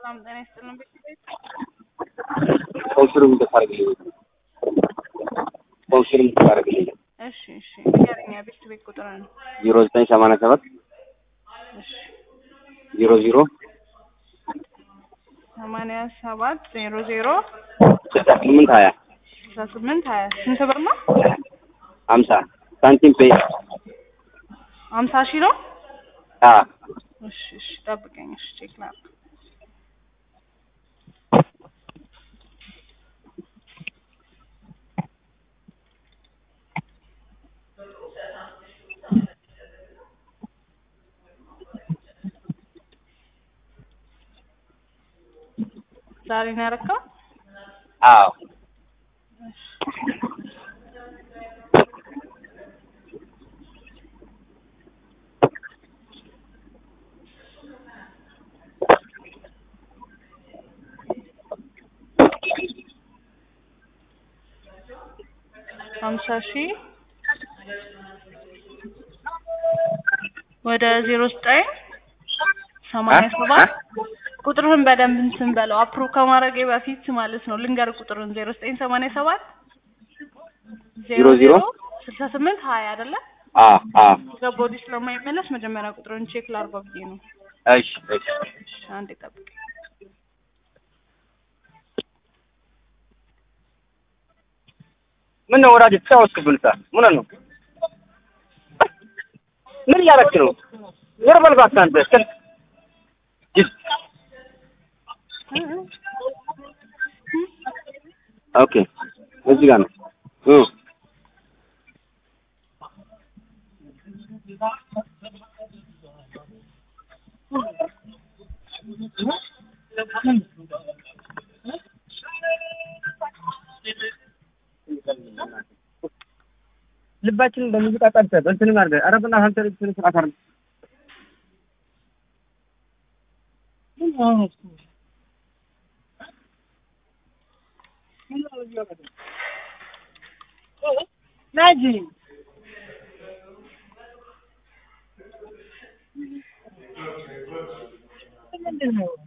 ሰላም ጤና ይስጥልን። ቤት ኮንፊርም እንድታደርግልኝ ኮንፊርም እንድታደርግልኝ እሺ፣ እሺ ንገረኝ። ቤት ቤት ቁጥር ነው። ዜሮ ዘጠኝ ሰማንያ ሰባት እሺ ዜሮ ዜሮ ሰማንያ ሰባት ዜሮ ዜሮ ስልሳ ስምንት ሀያ ስልሳ ስምንት ሀያ ስንት ብር ነው? ሀምሳ ሳንቲም ፔይ ሀምሳ ሺህ ነው። አ እሺ፣ እሺ ጠብቀኝ። እሺ ቼክ ላድርግ። ዛሬ ነው ያደረከው? አዎ ሀምሳ ሺህ ወደ ዜሮ ዘጠኝ ሰማንያ ሰባት ቁጥርህን በደንብ እንትን በለው አፕሩቭ ከማድረጌ በፊት ማለት ነው። ልንገር ቁጥርን ዜሮ ዘጠኝ ሰማንያ ሰባት ዜሮ ዜሮ ስልሳ ስምንት ሀያ አይደለ? አ አ ገቦዲ ስለማይመለስ መጀመሪያ ቁጥርን ቼክ ላድርገው ብዬ ነው። እሺ እሺ እሺ አንዴ ጠብቅ። ምን ነው ወዳጅ ተጫወትክብን ሳ ምን ነው ምን እያደረግህ ነው? ዞር በል እባክህ አንተ እስከ ጅል ኦኬ እዚህ ጋር ነው እ ልባችንን በሙዚቃ ጠርተህ እንትንም አድርገህ ኧረ በእናትህ አንተ ልጅ ስነ ስርዓት አድርገህ ናጂ ምንድን ነው?